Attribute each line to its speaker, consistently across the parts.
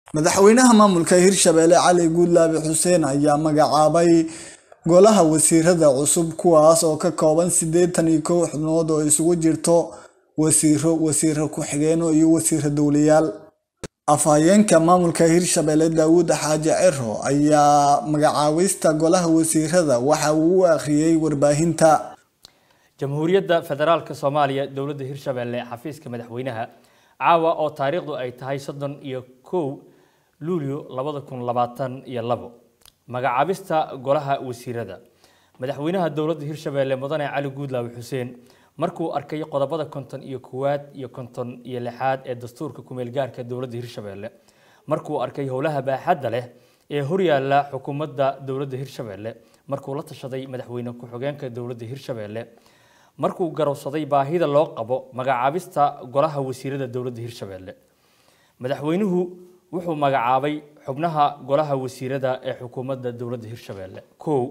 Speaker 1: madaxweynaha maamulka hirshabelle cali guudlaabe xuseen ayaa magacaabay golaha wasiirada cusub kuwaas oo ka kooban siddeetan iyo kow xubnood oo isugu jirto wasiiro wasiiro ku-xigeeno iyo wasiiro dowlayaal afhayeenka maamulka hirshabelle daawud xaaji ciro ayaa magacaabista golaha wasiirada waxa uu u akhriyey warbaahinta
Speaker 2: jamhuuriyadda federaalka soomaaliya dowladda hirshabelle xafiiska madaxweynaha caawa oo taariikhdu ay tahay soddon iyo kow luulyo labada kun labaatan iyo labo magacaabista golaha wasiirada madaxweynaha dowladda hirshabelle mudane cali guudlaabe xuseen markuu arkay qodobada konton iyo koowaad iyo konton iyo lixaad ee dastuurka kumeel gaarka dowladda hirshabelle markuu arkay howlaha baaxadda leh ee horyaala xukuumadda dowladda hirshabelle markuu la tashaday madaxweyne ku-xigeenka dowladda hirshabelle markuu garowsaday baahida loo qabo magacaabista golaha wasiirada dowladda hirshabelle madaxweynuhu wuxuu magacaabay xubnaha golaha wasiirada ee xukuumadda dowladda hirshabelle kow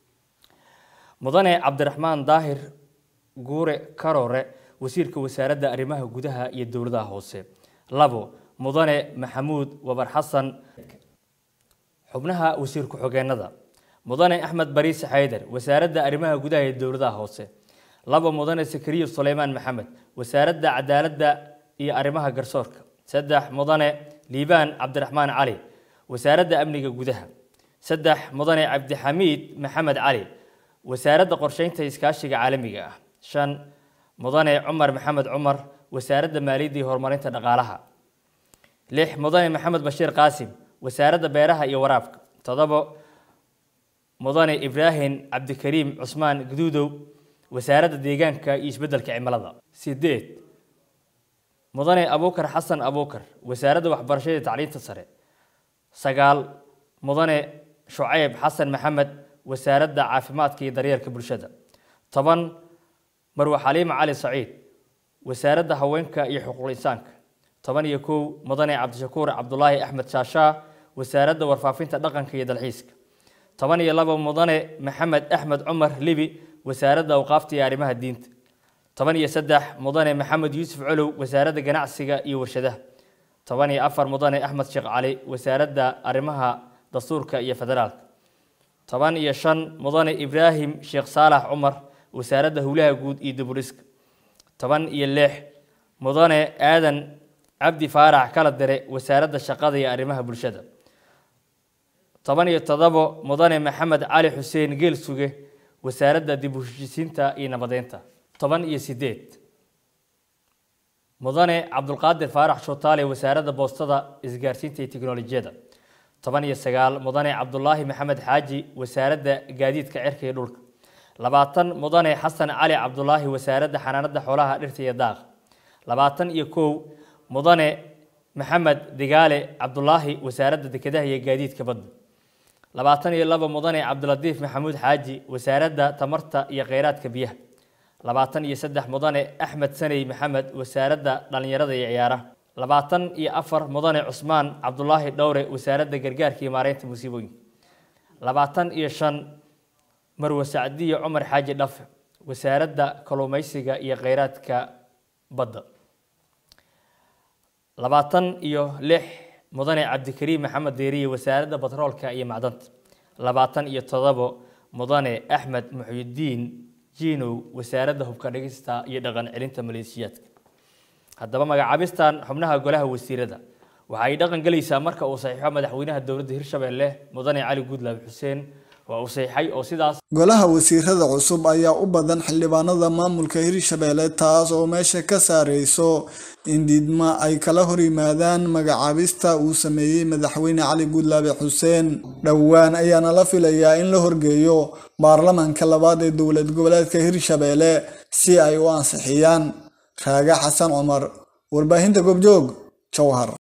Speaker 2: mudane cabdiraxmaan daahir guure karoore wasiirka wasaaradda arrimaha gudaha iyo dowladaha hoose labo mudane maxamuud wabar xasan xubnaha wasiir ku-xigeenada mudane axmed bariise xaydar wasaaradda arrimaha gudaha iyo dowladaha hoose labo mudane sakariya suleymaan maxamed wasaaradda cadaaladda iyo arrimaha garsoorka saddex mudane liibaan cabdiraxmaan cali wasaaradda amniga gudaha saddex mudane cabdixamiid maxamed cali wasaaradda qorsheynta iskaashiga caalamiga ah shan mudane cumar maxamed cumar wasaaradda maaliyadda iyo horumarinta dhaqaalaha lix mudane maxamed bashiir qaasim wasaaradda beeraha iyo waraabka toddobo mudane ibraahim cabdikariim cusmaan guduudow wasaaradda deegaanka iyo isbeddelka cimilada sideed mudane abuukar xasan abuukar wasaaradda waxbarashada iyo tacliinta sare sagaal mudane shucayb xasan maxamed wasaaradda caafimaadka iyo daryeelka bulshada toban marwe xaliima cali saciid wasaaradda haweenka iyo xuquuqul insaanka toban iyo kow mudane cabdishakuur cabdulaahi axmed shaashaa wasaaradda warfaafinta dhaqanka iyo dalxiiska toban iyo labo mudane maxamed axmed cumar libi wasaaradda awqaafta iyo arrimaha diinta toban iyo saddex mudane maxamed yuusuf colow wasaaradda ganacsiga iyo warshadaha toban iyo afar mudane axmed sheekh cali wasaaradda arrimaha dastuurka iyo federaalka toban iyo shan mudane ibraahim sheekh saalax cumar wasaaradda howlaha guud iyo diburiska toban iyo lix mudane aadan cabdi faarax kala dire wasaaradda shaqada iyo arrimaha bulshada toban iyo toddobo mudane maxamed cali xuseen geel suge wasaaradda dib u heshisiinta iyo nabadeynta toban iyo sideed mudane cabdulqaadir faarax shootaale wasaaradda boostada isgaarsiinta iyo tiknolojiyada toban iyo sagaal mudane cabdulaahi maxamed xaaji wasaaradda gaadiidka cirka iyo dhulka labaatan mudane xasan cali cabdulaahi wasaaradda xanaanada xoolaha dhirta iyo daaq labaatan iyo kow mudane maxamed digaale cabdulaahi wasaaradda dekedaha iyo gaadiidka badda labaatan iyo labo mudane cabdilatiif maxamuud xaaji wasaaradda tamarta iyo kheyraadka biyaha labaatan iyo saddex mudane axmed saney maxamed wasaaradda dhallinyarada iyo ciyaaraha labaatan iyo afar mudane cusmaan cabdulaahi dhowre wasaaradda gargaarka iyo maareynta musiibooyinka labaatan iyo shan marwe sacdiyo cumar xaaji dhafe wasaaradda kalluumeysiga iyo kheyraadka badda labaatan iyo lix mudane cabdikariim maxamed deeriye wasaaradda batroolka iyo macdanta labaatan iyo todobo mudane axmed muxyidiin jiinow wasaaradda hubka dhigista iyo dhaqan celinta maleeshiyaadka haddaba magacaabistan xubnaha golaha wasiirada waxa ay dhaqan gelaysaa marka uu saxiixo madaxweynaha dowladda hirshabelle mudane cali guudlaabe xuseen waa uu saxiixay oo sidaas
Speaker 1: golaha wasiirada cusub ayaa u badan xildhibaanada maamulka hirshabelle taas oo meesha ka saareyso in diidma ay kala hor yimaadaan magacaabista uu sameeyey madaxweyne cali guudlaabe xuseen dhowaan ayaana la filayaa in la horgeeyo baarlamaanka labaad ee dowlad goboleedka hirshabelle si ay u ansixiyaan raage xasan cumar warbaahinta goobjoog jowhar